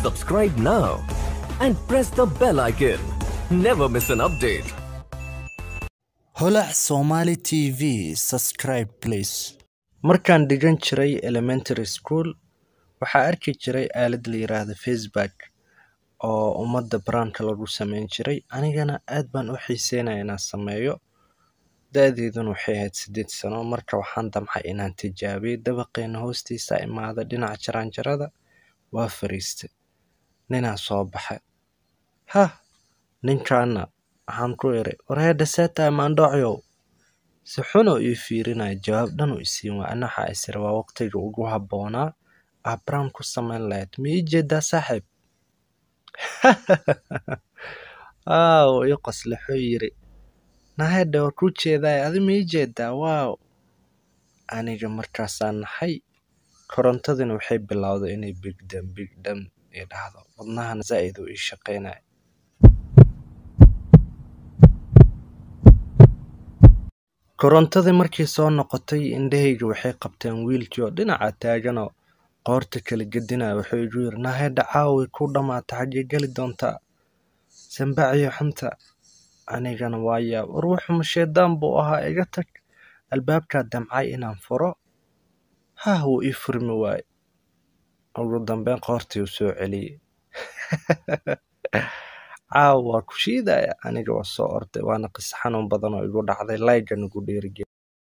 Subscribe now and press the bell icon. Never miss an update. holac somali t v subscribe please markaan dhigan jiray elementary school waxaa arki jiray aalad la yiraahdo facebook oo ummadda baraanka lagu sameyn jiray anigana aad baan u xiiseynaya inaan sameeyo da-deeduna waxay ahayd sideed sano marka waxaan damcay inaan tijaabiyo dabaqeena hoostiisa imaada dhinaca jaraanjarada waa fariistay ninaa soo baxay hah ninkaana waxaan ku iri wareedha seetahay maandhoocyow si xunoo ii fiirinaya jawaab dhan u isiin waa ana waxaa isiri waa waqtiga ugu habboonaa aa brown ku samayn lahayd ma ii jeedaa saaxiib waaw ii qosle wuxuu yiri nahedha waa kuu jeedaay adi ma ii jeedaa waaw aniga markaasaa naxay korontadina waxay bilowday inay bigdam bigdam ii dhahdo wadnahana zaa'id uu ii shaqaynaya korontadii markii soo noqotay indhahayga waxay qabteen wiilkii oo dhinaca taaganoo qoorta kala gedinaya wuxuu igu yiri nahedha caawi ku dhammaata xaggee geli doontaa sambaciyo xunta anigana waa yaab war wuxuma shaydaan buu ahaa iga tag albaabkaa damcay inaan furo hah wuu ii furmi waaye ugu dambeyn qoortii uu soo celiyey caawa waa ku shiidaya aniga waa soo orday waana qis xanuun badan oo igu dhacday laygan igu dhiirigeli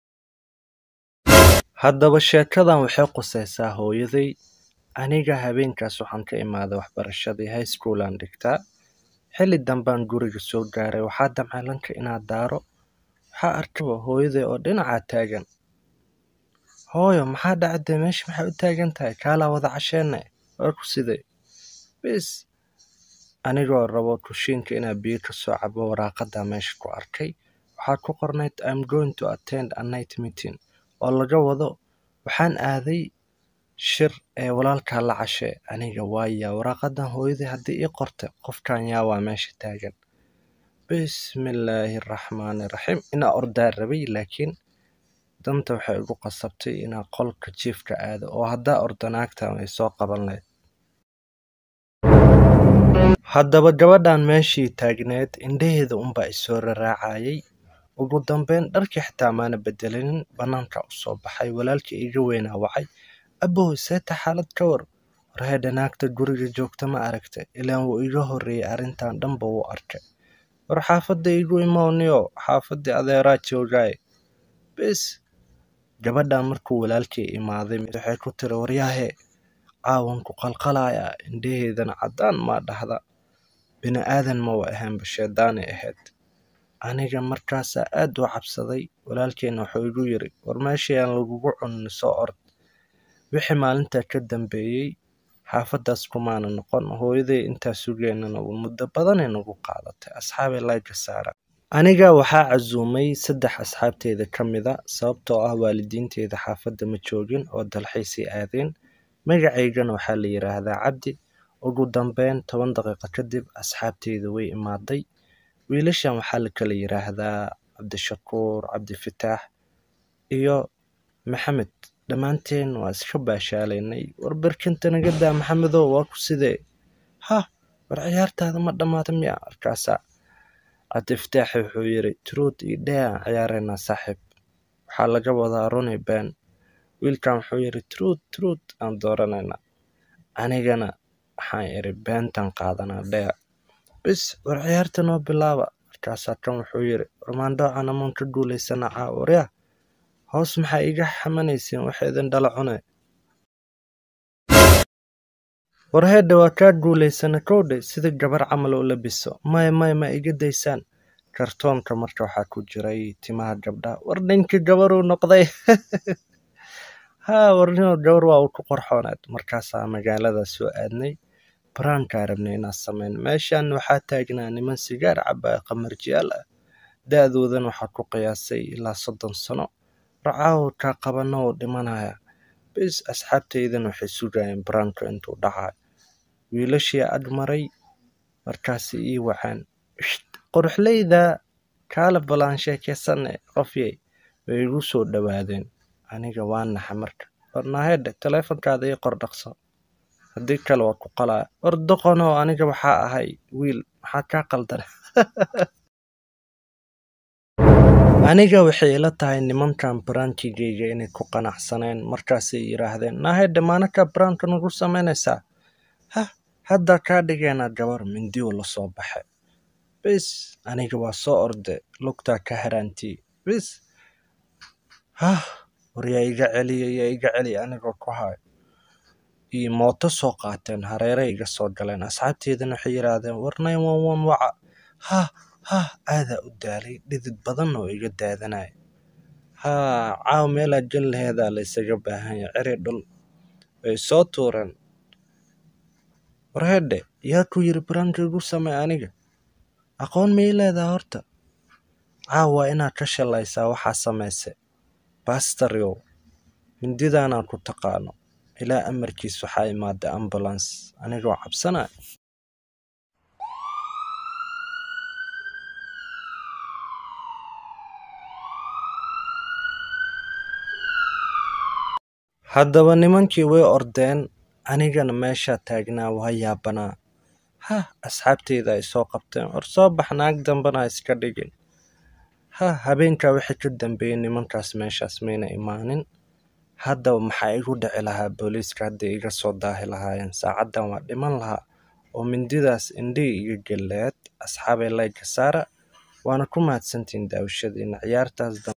haddaba sheekadan waxay qusaysaa hooyaday aniga habeenkaas waxaan ka imaaday waxbarashadii high school aan dhigtaa xilli dambaan guriga soo gaaray waxaa damcay lanka inaad daaro waxaa arkaba hooyaday oo dhinacaa taagan hooyo maxaa dhacday meesha maxay u taagan tahay kaalaa wada casheene waa ku siday bis anigoo rabo kushiinka inaa biyo ka soo cabo waraaqada meesha ku arkay waxaa ku qornayd im going to attend a night meeting oo laga wado waxaan aaday shir ee walaalkaa la cashee aniga waaya waraaqadan hooyaday haddii ii qortay qofkan yaa waa meesha taagan bismillaahi raxmaani raxiim inaa ordaa rabay laakiin danta waxay igu qasabtay inaa qolka jiifka aado oo haddaa orda naagtan ay soo qaban lahayd haddaba gabadhan meeshii taagneed indhaheeda unbaa isoo raraacayay ugu dambeyn dharkii xitaa maana bedelinin bannaanka u soo baxay walaalkii iga weynaa wacay abow seeta xaalad ka war warheedha naagta guriga joogta ma aragtay ilaan wuu iga horreeyey arrintan dhanba wuu arkay war xaafadda igu imooniyo xaafaddii adeeraa joogaaye bis gabadhan markuu walaalkii imaaday waxay ku tiri waryaahe caawanku qalqalaya indhaheedana caddaan maa dhahda bini aadan ma wa ahaanba sheedaanay ahayd aniga markaasaa aad u cabsaday walaalkeena wuxuu igu yiri war meeshii aan lagugu cunin soo ord wixii maalintaa ka dambeeyey xaafaddaas kumaana noqon hooyaday intaa sugeynana muddo badanay nagu qaadatay asxaabay layga saara aniga waxaa casuumay saddex asxaabteeda ka mida sababtoo ah waalidiinteeda xaafadda ma joogin oo dalxiisay aadeen magacaygana waxaa la yiraahdaa cabdi ugu dambeyn toban daqiiqo kadib asxaabteyda way imaaday wiilashan waxaa la kala yiraahdaa cabdishakuur cabdifitaax iyo maxamed dhammaanteen waa iska baashaalaynay war barkinta naga daa maxamedow waa ku sidee hah war ciyaartaada ma dhammaata miya markaasaa cabdifitaaxi wuxuu yiri truud iyo dhee aan ciyaareynaa saaxiib waxaa laga wadaa runi ben wiilkan wuxuu yiri truud truud aan dooranaynaa anigana waxaan iri beentan qaadanaa dhea bis war ciyaarta noo bilaaba markaasaa kan wuxuu yiri warmaandhoocan amaan ka guulaysana caawarya hoos maxaa iga xamanaysiin waxa idin dhala cune warheedha waa kaa guulaysana kowdhe sida gabar camal u labiso maya maya ma iga daysaan kartoonka marka waxaa ku jiray timaha gabdha war ninka gabaruu noqday haa warnimo gabar waa uu ku qorxoonaad markaasaa magaalada soo aadnay baraankaa rabnay inaan sameyn meeshan waxaa taagnaa niman sigaar cabaa qamarjiyaal ah da-doodan waxaa ku qiyaasay ilaa soddon sano racaawo kaa qabana oo dhimanaya bis asxaabteydan waxay sugayeen baraanka intuu dhacayo wiilashii ag maray markaasi ii wacaan qoruxleyda kaala balaan sheekeysane qofyey way igu soo dhowaadeen aniga waa naxa marka warnaahedhe taleefonkaada ii qor dhaqso haddii kale waa ku qalaa war doqonoo aniga waxaa ahay wiil maxaa kaa qaldan aniga waxay ila tahay nimankan barankigayga inay ku qanacsaneen markaasay yidhaahdeen naahedhe maanaka baraanka nagu samaynaysaa hah hadda kaa dhigeenaa gabar mindiyu la soo baxay bis aniga waa soo orde lugtaa ka haraantii bis hah war yaa iga celiya yaa iga celiya anigoo ku hayo iyo mooto soo qaateen hareere iga soo galeen asxaabteedana waxay yidhaahdeen war nine one one waca hah hah aadaa u daalay dhidid badan oo iga daadanaya haa caaw meelaa gel laheedaa la isaga baahan yahay ceri dhul way soo tuureen war hedhe yaa ku yiri baraanka igu samee aniga aqoon may leedaha horta caaw waa inaad ka shalaysaa waxaa samayse bastaryow mindidaanaa ku taqaano ilaa amarkiis waxaa imaaday ambulance anigoo cabsanaya haddaba nimankii way ordeen anigana meeshaa taagnaa waa yaabanaa hah asxaabteyda ay soo qabteen war soo bax naag dambana ha iska dhigin hah habeenkaa wixii ka dambeeyey nimankaas meeshaas mayna imaanin haddaba maxaa igu dhici lahaa booliiska hadday iga soo daahi lahaayeen saacaddan waa dhiman lahaa oo mindidaas indhihii iga geleed asxaabay layga saara waana ku mahadsantihiin daawashadiina ciyaartaas dam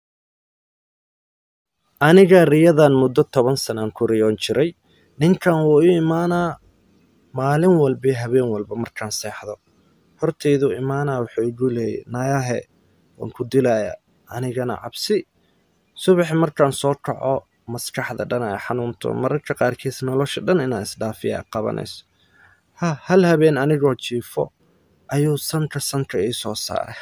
aniga riyadan muddo toban sanaan ku riyoon jiray ninkan wuu ii imaanaa maalin walba habeen walba markaan seexdo horteydu imaanaa wuxuu igu leeyay naayahe waan ku dilayaa anigana cabsi subaxi markaan soo kaco maskaxda dhan ay xanuunto mararka qaarkiis nolosha dhan inaa isdhaafiya ay qabanayso ha hal habeen anigoo jiifo ayuu sanka sanka ii soo saaray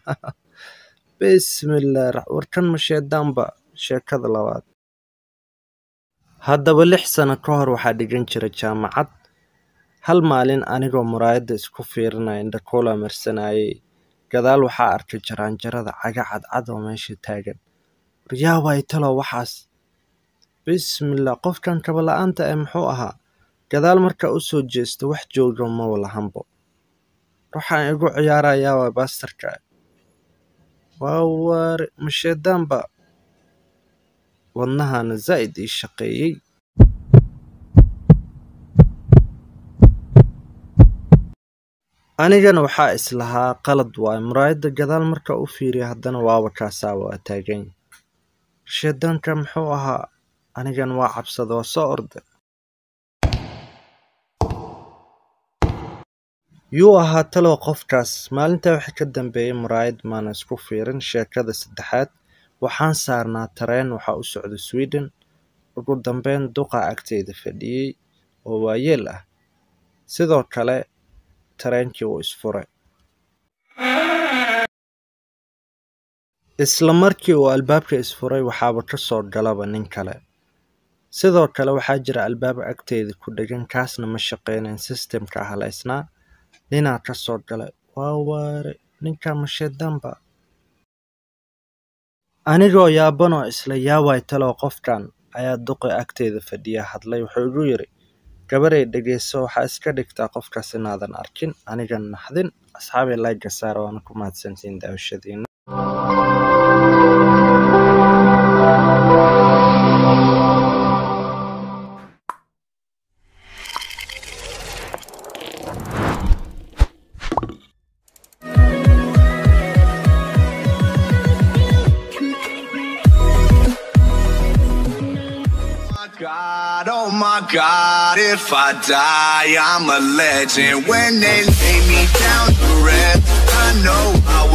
bismillaah warkan masheedaanba sheekada labaad haddaba lix sano ka hor waxaa dhigan jira jaamacad hal maalin anigoo muraayadda isku fiirinaya indhakoola marsanayay gadaal waxaa arkay jaraanjarada caga cadcad oo meesha taagan waryaa waay talo waxaas bismillaah qofkan kabala'aanta ee muxuu ahaa gadaal markaa u soo jeesto wax jooga maba lahanbo waxaan igu ciyaarayaa waa baastarka waa waare masheedaanba wadnahana zaa'id ii shaqeeyey anigana waxaa islahaa qalad waaye muraayadda gadaal marka u fiiriya haddana waaba kaasaa waa taagan sheedaanka muxuu ahaa anigan waa cabsada waa soo orda yuu ahaa talow qofkaas maalintaa waxa ka dambeeyey muraayad maana isku fiirin sheekada saddexaad waxaan saarnaa tareen waxaa u socda sweden ugu dambeyn duqa agteyda fadhiyey oo waayeel ah sidoo kale tareenkii wuu isfuray isla markii uu albaabka isfuray waxaaba ka soo galaba nin kale sidoo kale waxaa jira albaab agteyda ku dhegan kaasna ma shaqeynayn sistemka halaysnaa ninaa ka soo galay waa waare ninka masheedaanba anigoo yaabanoo isla yaaway talow qofkan ayaa duqi agteyda fadhiya hadlay wuxuu igu yidhi gabaray dhegeyso waxaa iska dhigtaa qofkaas inaadan arkin anigan naxdin asxaabay layga saara waana ku mahadsantiin daawashadiina God, oh my God, if I die, I'm a legend. When they lay me down to rest, I know I